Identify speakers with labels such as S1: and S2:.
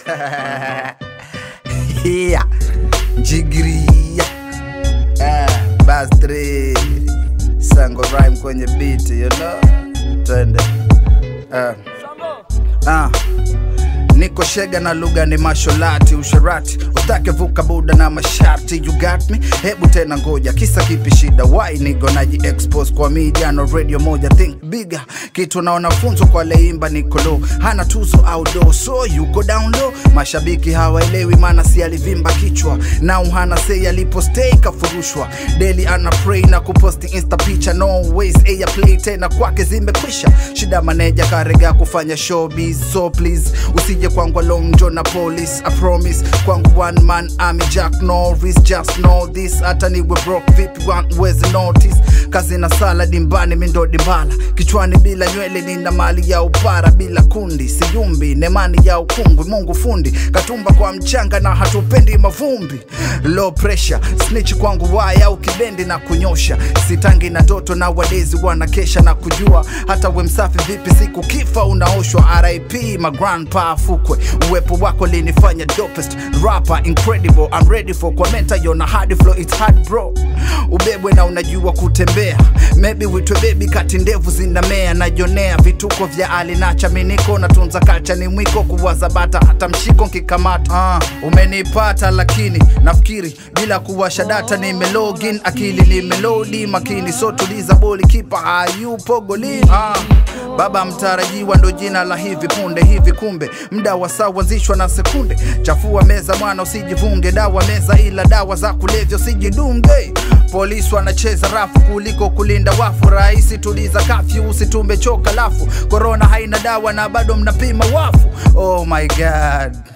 S1: yeah. Jigria ah, Bastri Sango rhyme kwenye beat you know Twende ah. Ah. Niko shega na lugha ni masholati usharati utake vuka buda na masharti you got me hebu tena ngoja kisa kipi shida why nigo naji expose kwa media no radio moja think bigger kitu naona funzo kwa leimba niko low hana tuzo au do so yuko down low mashabiki hawaelewi maana si alivimba kichwa na hana sei alipo stay kafurushwa daily ana pray na kuposti insta picha no ways air play tena kwake zimekwisha shida maneja karega kufanya showbiz so please usije kwangu long john na police i promise kwangu one man army jack norris just know this hata niwe broke vipi wezi notice kazi na sala dimbani mindo dimbala kichwani bila nywele nina mali ya upara bila kundi siyumbi nemani ya ukungwi mungu fundi katumba kwa mchanga na hatupendi mavumbi low pressure snitch kwangu waya au kibendi na kunyosha sitangi na ndoto na wadezi wanakesha na kujua hata we msafi vipi siku kifa unaoshwa rip my grandpa fukwe uwepo wako linifanya dopest rapper incredible I'm ready for kwa menta yona hard flow it's hard bro ubebwe na unajua kutembea maybe witwe baby kati ndevu zinamea najonea vituko vya alinacha miniko natunza kalcha ni mwiko kuwaza bata hata mshiko nkikamata ah, umenipata lakini nafikiri bila kuwasha data nimelogin akili nimelodi makini so tuliza boli kipa hayupo golini ah, baba mtarajiwa ndo jina la hivi punde hivi kumbe mda wa saa uanzishwa na sekunde chafua meza mwana usijivunge dawa meza ila dawa za kulevya usijidunge polisi wanacheza rafu kuliko kulinda wafu rahisi tuliza kafyu usitumbe choka lafu korona haina dawa na bado mnapima wafu oh my god